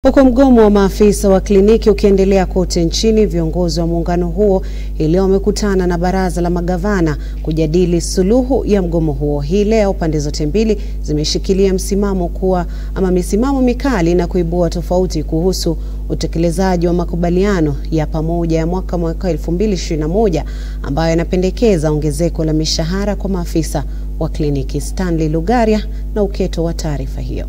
Huku mgomo wa maafisa wa kliniki ukiendelea kote nchini, viongozi wa muungano huo hii leo wamekutana na baraza la magavana kujadili suluhu ya mgomo huo. Hii leo pande zote mbili zimeshikilia msimamo kuwa ama misimamo mikali na kuibua tofauti kuhusu utekelezaji wa makubaliano ya pamoja ya mwaka mwaka 2021 ambayo yanapendekeza ongezeko la mishahara kwa maafisa wa kliniki. Stanley Lugaria na uketo wa taarifa hiyo.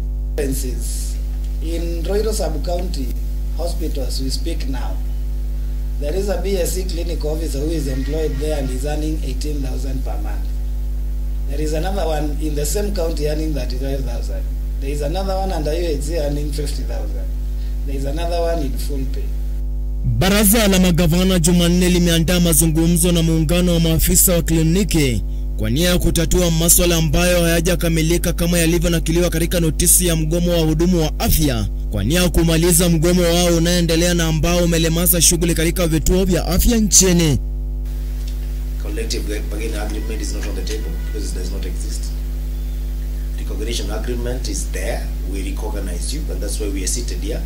In Roiro sub-county hospitals we speak now, there is a BSc clinic officer who is employed there and is earning 18,000 per month. There is another one in the same county earning 35,000. There is another one under UHC earning 50,000. There is another one in full pay. Baraza la magavana Jumanne limeandaa mazungumzo na muungano wa maafisa wa kliniki kwa nia ya kutatua maswala ambayo hayajakamilika kama yalivyonakiliwa katika notisi ya mgomo wa wahudumu wa afya kwa nia ya kumaliza mgomo wao unaoendelea na ambao umelemaza shughuli katika vituo vya afya nchini. Collective bargaining agreement is not on the table because it does not exist. Recognition agreement is there. We recognize you, and that's why we are seated here.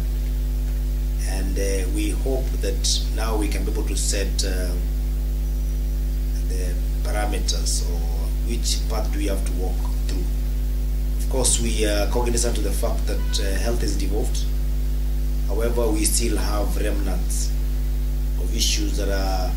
And uh, we hope that now we can be able to set uh, the parameters or which path do we have to walk through. Of course, we are cognizant to the fact that uh, health is devolved. However, we still have remnants of issues that are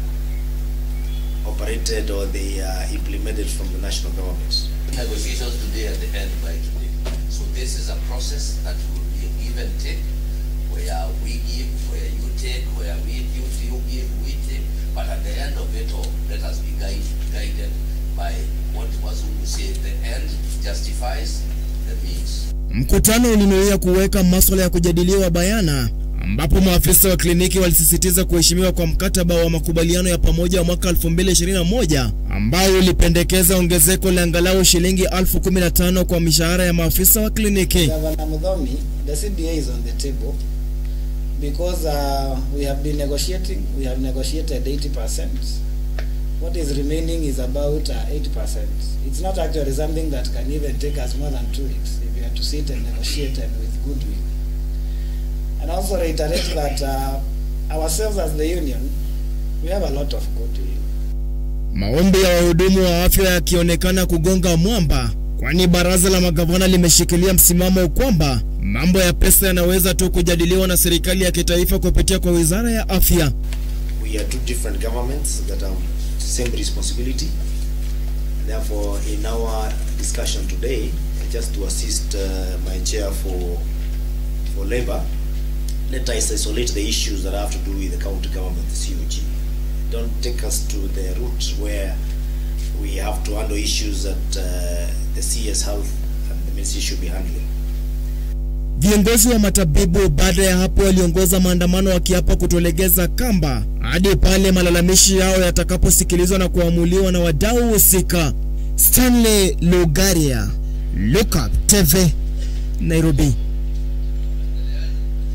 operated or they are implemented from the national government. Negotiations today at the end by today. So this is a process that will be a give and take, where we give, where you take, where we give, you give, we take. But at the end of it all, let us be guide, guided by what Wazungu say, the end justifies the means. Mkutano ulinuia kuweka maswala ya kujadiliwa bayana ambapo maafisa wa kliniki walisisitiza kuheshimiwa kwa mkataba wa makubaliano ya pamoja wa mwaka 2021 ambao ulipendekeza ongezeko la angalau shilingi elfu kumi na tano kwa mishahara ya maafisa wa kliniki. Governor Mudhomi, the CBA is on the table because uh, we have been negotiating, we have negotiated 80%. What is remaining is about uh, 8%. It's not actually something that can even take us more than two weeks if we are to sit and negotiate and with goodwill. And also reiterate that uh, ourselves as the union, we have a lot of goodwill. Maombi ya wahudumu wa afya yakionekana kugonga mwamba, kwani baraza la magavana limeshikilia msimamo kwamba mambo ya pesa yanaweza tu kujadiliwa na serikali ya kitaifa kupitia kwa wizara ya afya. We are two different governments that have same responsibility. Therefore, in our discussion today, just to assist uh, my chair for for labor, let us isolate the issues that have to do with the county government, the COG. Don't take us to the route where we have to handle issues that uh, the CS Health and the ministry should be handling. Viongozi wa matabibu baada ya hapo waliongoza maandamano wakiapa kutolegeza kamba hadi pale malalamishi yao yatakaposikilizwa na kuamuliwa na wadau husika. Stanley Lugaria, Lookup TV, Nairobi.